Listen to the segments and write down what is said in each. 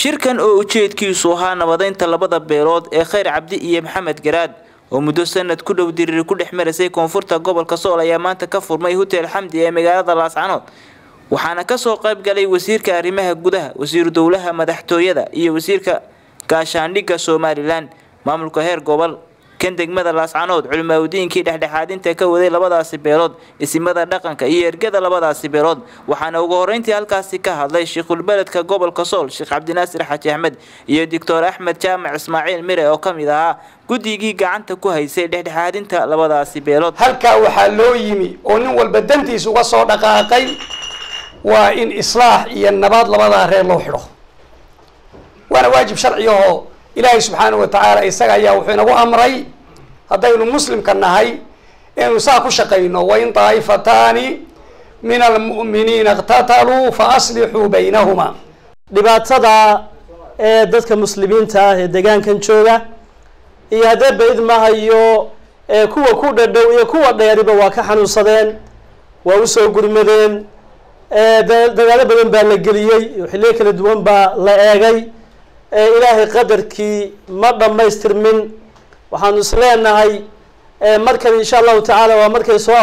shirkan oo ujeedkiisu ahaa nabadeynta labada beelood ee khayr cabdi iyo maxamed garaad oo muddo sanad ku dhow diriir ku dhex marasay koonfurta gobolka sool ayaa maanta ka furmay hotel xamdi ee magaalada laascanood waxaana kasoo qayb galay wasiirka arrimaha gudaha wasiiru dowlaha madaxtooyada iyo wasiirka gaashaandhigga somalilan maamulka heer gobol kan degmada laascanood culimaadudiinkii dhexdhexaadinta ka waday labadaasi beelood isimada dhaqanka iyo ergada labadaasi beelood waxaana ugu horeyntii halkaasi ka hadlay shiikhulbeledka gobolka sool sheekh cabdinaasir xaji axmed iyo doctor axmed jaamac ismaaciil mire oo kamid ahaa guddigii gacanta ku haysay dhexdhexaadinta labadaasi beelood halkaa waxaa loo yimi oo nin walba dantiis uga soo dhaqaaqay waa in islaax iyo nabaad labadaa reer loo xidho waana waajib sharciyahoo ilaahay subxaanahu watacaala isaga ayaa wuxuu inagu amray haddaynu muslimka nahay inaynu saa ku shaqayno wain daa'ifataani min almu'miniina iqtataluu fa aslixuu baynahuma dhibaatada ee dadka muslimiinta ah ee deegaankan jooga iyo haddee bayd mahayo ee kuwa ku dhadhow iyo kuwa dheeriba waa ka xanuunsadeen waa usoo gurmadeen dagaalo badan baa la geliyey xilliyo kala duwan baa la eegay ilaahay qadarkii ma dhammaystirmin waxaanu is leenahay markan insha allahu tacaala waa markay soo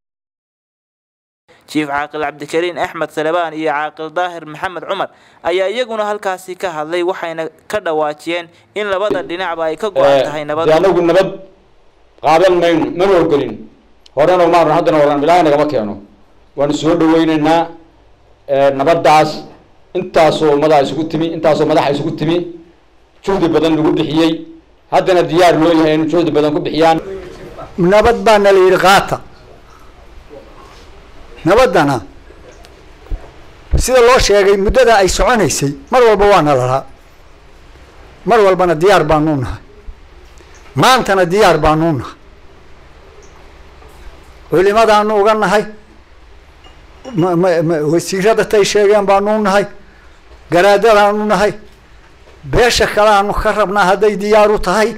jiif caaqil cabdikariin axmed salebaan iyo caaqil daahir maxamed cumar ayaa iyaguna halkaasi ka hadlay waxayna ka dhawaajiyeen in labada dhinacba ay ka go-an tahay nabad anagu nabad qaadan mayno mana ogelin horena maarun haddana waran ilaahay nagama keeno waanu soo dhaweyneynaa nabadaas intaasoo ummadaa isugu timi intaasoo madaxa isugu timi juhdi badan lagu bixiyey haddana diyaar loo yahay inu juhdi badan ku bixiyaan nabad baana la yidhi qaata nabaddana sida loo sheegay muddada ay soconaysay mar walba waana lalaa mar walbana diyaar baanuu nahay maantana diyaar baanuu nahay culimadaanu uga nahay wasiirada tay sheegeen baanuu nahay garaadadaanu nahay beesha kale aanu ka rabnaa hadday diyaaru tahay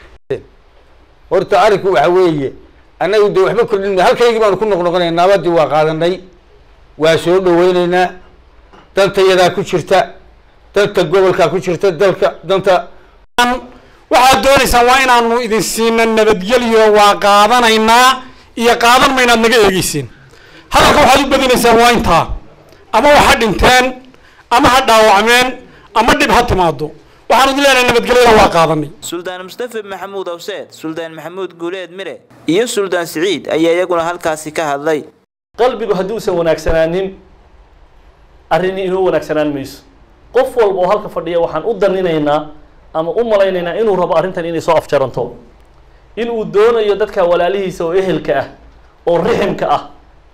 horta arinku waxa weeye annagu de waxba kordhin halkaygii baanu ku noqnoqonay nabadii waa qaadanay waa soo dhaweyneynaa danta yadaa ku jirta danta gobolkaa ku jirta dalka danta waxaad doonaysaan waa inaanu idin siina nabadgelyo waa qaadanaynaa iyo qaadan maynaad naga eegeysiin hadalka waxaad u badinaysaan waa intaa ama waxa dhinteen ama ha dhaawacmeen ama dhib ha timaado waxaan idin leenahay nabadgelyada waa qaadanay suldaan mustafa maxamuud awseed suldaan maxamuud guuleed mire iyo suldaan siciid ayaa iyaguna halkaasi ka hadlay qalbigu hadduusan wanaagsanaanin arrini inuu wanaagsanaan mayso qof walba oo halka fadhiya waxaan u daninaynaa ama u malaynaynaa inuu rabo arrintan inay soo afjaranto inuu doonayo dadka walaalihiisa oo ehelka ah oo riximka ah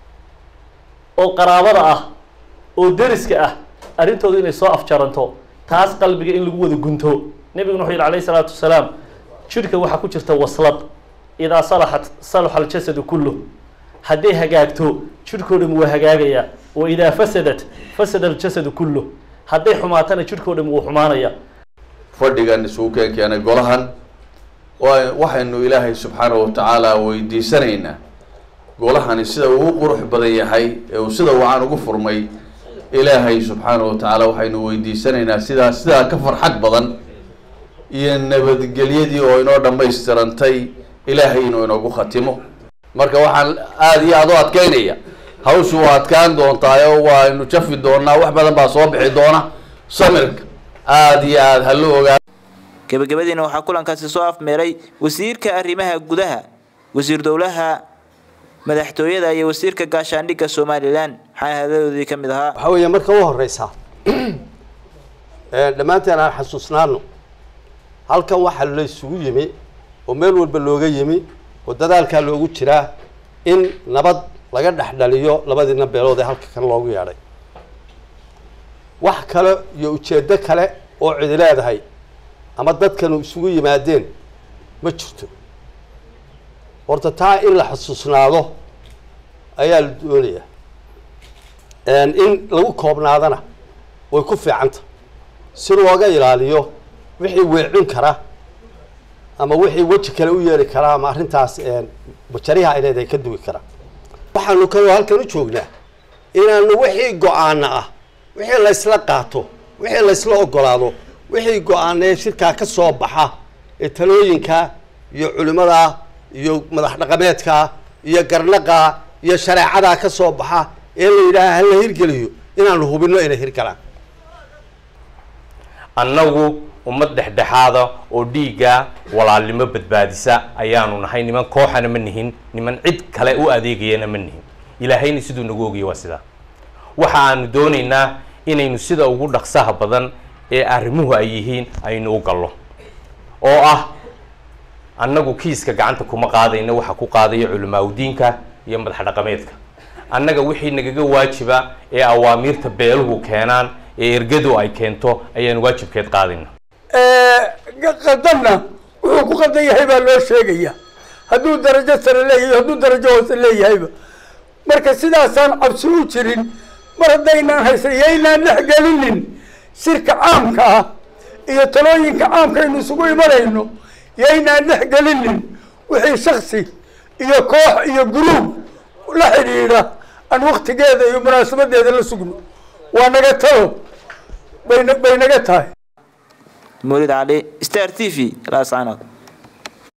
oo qaraabada ah oo deriska ah arrintooda inay soo afjaranto taas qalbiga in lagu wada gunto nebiguna wuxuu yidhi alayhi salaatu wasalaam jidhka waxaa ku jirta waslad idaa salaxat salaxa aljasadu kulluh hadday hagaagto jidhkoo dham waa hagaagayaa wa idaa fasadat fasada aljasadu kulluh hadday xumaatana jidhkoo dham wuu xumaanaya fadhigan isugu keen keenay golahan waxaynu ilaahay subxaanahu watacaala weydiisanaynaa golahani sida uu qurux badan yahay ee uu sida wacan ugu furmay ilaahay subxaanahu watacaala waxaynu weydiisanaynaa sidaa sidaa ka farxad badan iyo nabadgelyadii oo inoo dhammaystirantay ilaahay inuu inoogu khatimo marka waxaan aada iyo aada u adkeynaya hawshu waa adkaan doontaayo waaynu jafi doonaa wax badan baa soo bixi doona samirka aada iyo aada ha lo ogaa gabagabadiina waxaa kulankaasi soo afmeeray wasiirka arrimaha gudaha wasiir dowlaha madaxtooyada iyo wasiirka gaashaandhigga somalilan waxaana hadadoodii ka mid ahaa waxaa weeye marka u horeysaa dhammaanteen aan xasuusnaano halkan waxaa la isugu yimi oo meel walba looga yimi oo dadaalkaa loogu jiraa in nabad laga dhex dhaliyo labadiina beelood ee halka kan loogu yeedhay wax kale iyo ujeeddo kale oo cidi leedahay ama dadkanu isugu yimaadeen ma jirto horta taa in la xusuusnaado ayaa la doonayaa in lagu koobnaadana way ku fiicanta si looga ilaaliyo wixii weecin kara ama wixii weji kale u yeeri karaa ama arrintaas bajariha ay leedahay ka duwi kara waxaanu kaloo halkan u joognaa inaanu wixii go-aana ah wixii la ysla qaato wixii laysla ogolaado wixii go-aanee shirkaa ka soo baxa ee talooyinka iyo culimada iyo madax dhaqameedka iyo garnaqa iyo shareecada ka soo baxa ee la yidhaaha hala hirgeliyo inaanu hubinno inay hirgalaan annagu ummad dhexdhexaada oo dhiigga walaalnimo badbaadisa ayaanu nahay niman kooxana ma nihin niman cid kale u adeegayana ma nihin ilaahayna siduu nagu ogaya waa sidaa waxa aanu doonaynaa inaynu sida ugu dhaqsaha badan ee arrimuhu ay yihiin aynu u gallo oo ah annagu kiiska gacanta kuma qaadayna waxa ku qaadaya culimaaudiinka iyo madax dhaqameedka annaga wixii nagaga waajiba ee awaamiirta beeluhu keenaan ee ergadu ay keento ayaan waajibkeed qaadayna qadamna wuxuu ku qadan yahay baa loo sheegaya hadduu darajo sare leeyahay hadduu darajo hoose leeyahayba marka sidaasaan cabsi u jirin mar haddaynaan haysan yaynaan dhex gelinin shirka caamka ah iyo talooyinka caamka aynu isugu imanayno yaynaan dhex gelinin wixii shaksi iyo koox iyo guruub la xidhiidha aan waktigeeda iyo munaasabadeeda la sugno waa naga talo bay bay naga tahay mawlid cali star t v laascanood